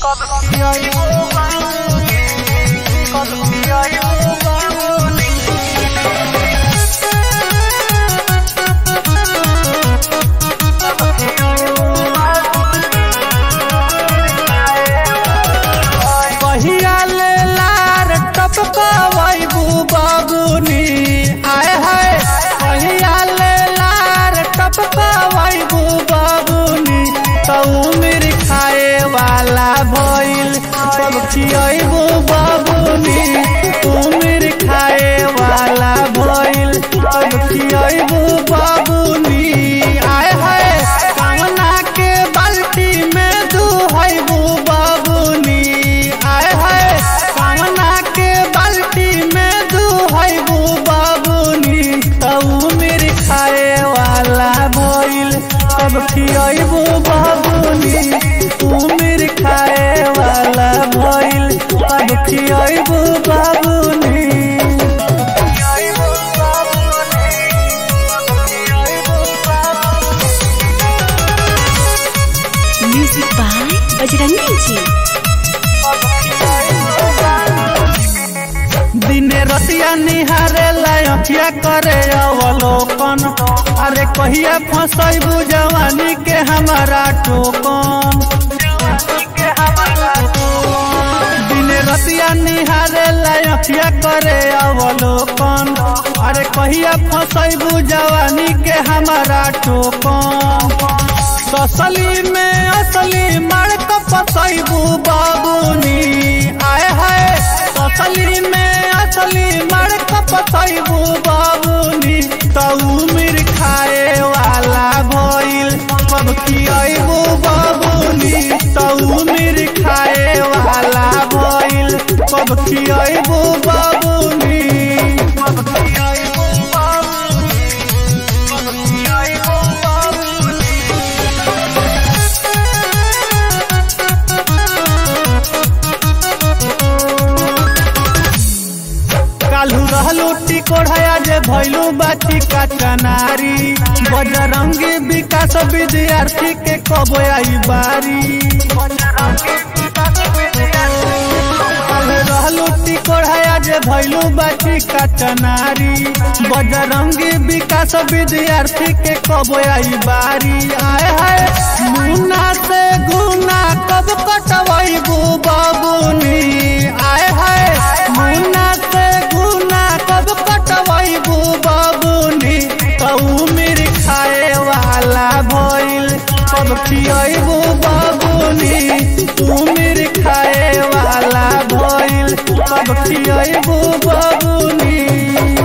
कहिया ले लार टपकवैबू बाबूनी आय हाय कहिया ले लार टपकवैबू बाबूनी तऊ मेरी खाए वाला भइल सब खियैबू बाबूनी तू मेरी खाए वाला भइल सब खियैबू बाबूनी आय हाय कामना के बाल्टी में दुहैबू बाबूनी आय हाय कामना के बाल्टी में दुहैबू बाबूनी तऊ मेरी खाए वाला भइल सब खियैबू बाबूनी तू मेरी खाए वाला भइल सब खियैबू बाबूनी Music by Bajrangi Ji. दिने रतिया निहारे लयठिया करे अवलोकन अरे कहिया फसैबू जवानी के हमारा टोकन दिने रतिया निहारे लयठिया करे अवलोकन अरे कहिया फसैबू जवानी के हमारा टोकन ससली में असली मड़क फसैबू बाबूनी आय हाय ससली में असली मड़क फसैबू बाबूनी तऊ मिर खाए वाला भइल सब खियैबू बाबूनी तऊ मिर खाए वाला भइल सब खियैबू बाबूनी सब खियैबू बाबूनी सब खियैबू बाबूनी कालू रहलू टिकोढ़या जे भैलू बाटी का चनारी बजरंगी विकास विद्यार्थी के कब आई बारी कालू रहलू टिकोढ़या जे भैलू बाटी का चनारी बजरंगी विकास विद्यार्थी के कब आई बारी आए हाय मुन्ना से गुना कब कटवैबू बाबूनी आए हाय मुन्ना से गुना कब कटवैबू बाबूनी तऊ मेरी खाए वाला भइल कब खियैबू बाबूनी तू मेरी खाए वाला भइल कब खियैबू बाबूनी